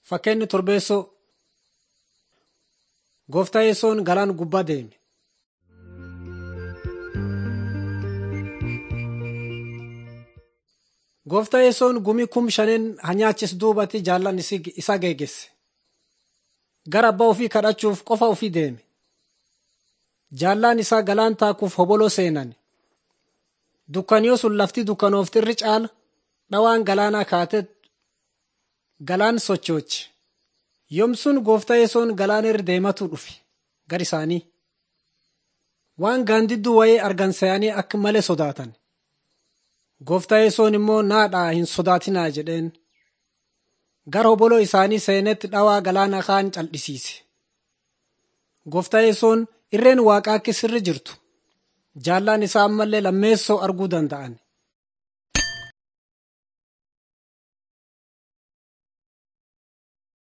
Fakkeenyi torbeessoo gooftaa yesoon galaan gubbaa deeme. Gooftaa yesoon gumii kum shaneen hanyaachis duubatti jaallan isa geeggesse. Gara abbaa ofii kadhachuuf qofa ofii deeme. Jaallaan isaa galaan taakuuf hoboloo seenan. Dukkaniyoo sun lafti dukkanoofti irri caala dhawaan galaanaa kaatee galaan sochooche. Yomsun gooftaa yesoon galaana irra deematu dhufe gar isaanii. Waan gaandidduu wayii argan se'anii akka malee sodaatan. Gooftaa yesoon immoo naadhaa hin sodaatinaa jedheen. Gara hoboloo isaanii seenetti dhawaa galaana kaan cal'isiise. Gooftaa yesoon irreen waaqaa akka sirri jirtu jaallaan isaa ammallee lammeessoo arguu danda'an.